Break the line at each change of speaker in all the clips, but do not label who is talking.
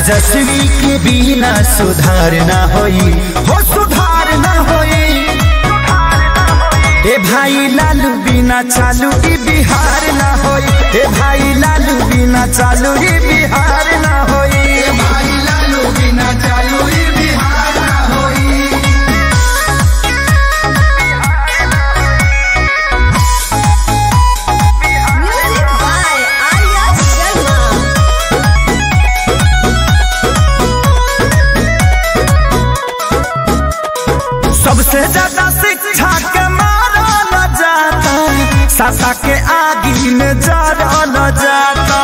तेजस्वी के बिना सुधार ना होई हो सुधार ना होई ए भाई लालू बिना चालू ई बिहार ना होई ए भाई लालू बिना चालू ई बिहार ना होई
भाई लालू बिना चालू ई बिहार ना होई
Music by Arya Sharma.
सबसे ज्यादा शिक्षा के मारल जाता सासा के आगी में जरल जाता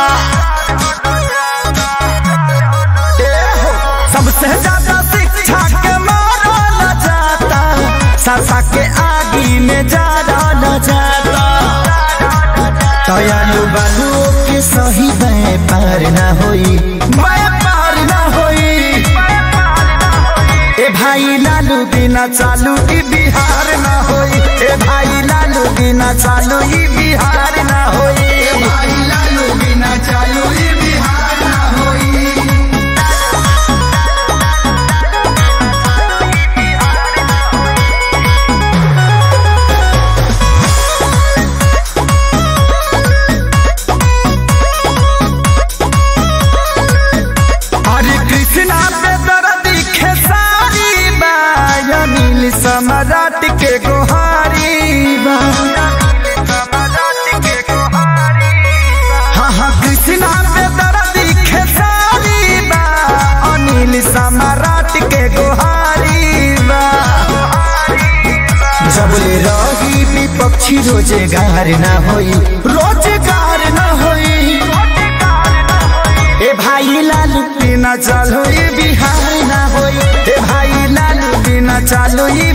ए हो, सबसे ज्यादा शिक्षा के मारल जाता सासा के आगी में जरल जाता दयालु बालू के सही व्यापार ना होई व्यापार ना होई ए भाई लालू बिना चालू ई बिहार ना होई ए भाई लालू बिना चालू ई बिहार ना होई
भाई लालू बिना चालू ई बिहार ना होई
हरे कृष्णा पे दर्दी खेसारी बा या नील सम्राट के गोहारी बा हाँ हाँ कृष्णा पे दर्दी खेसारी बा अनिल सम्राट के गोहारी बा जबले रही विपक्षी रोजगार ना होई रोजगार ना होई ए भाई लालू बिना चालू ई बिहार ना होई ए भाई लालू बिना चालू ई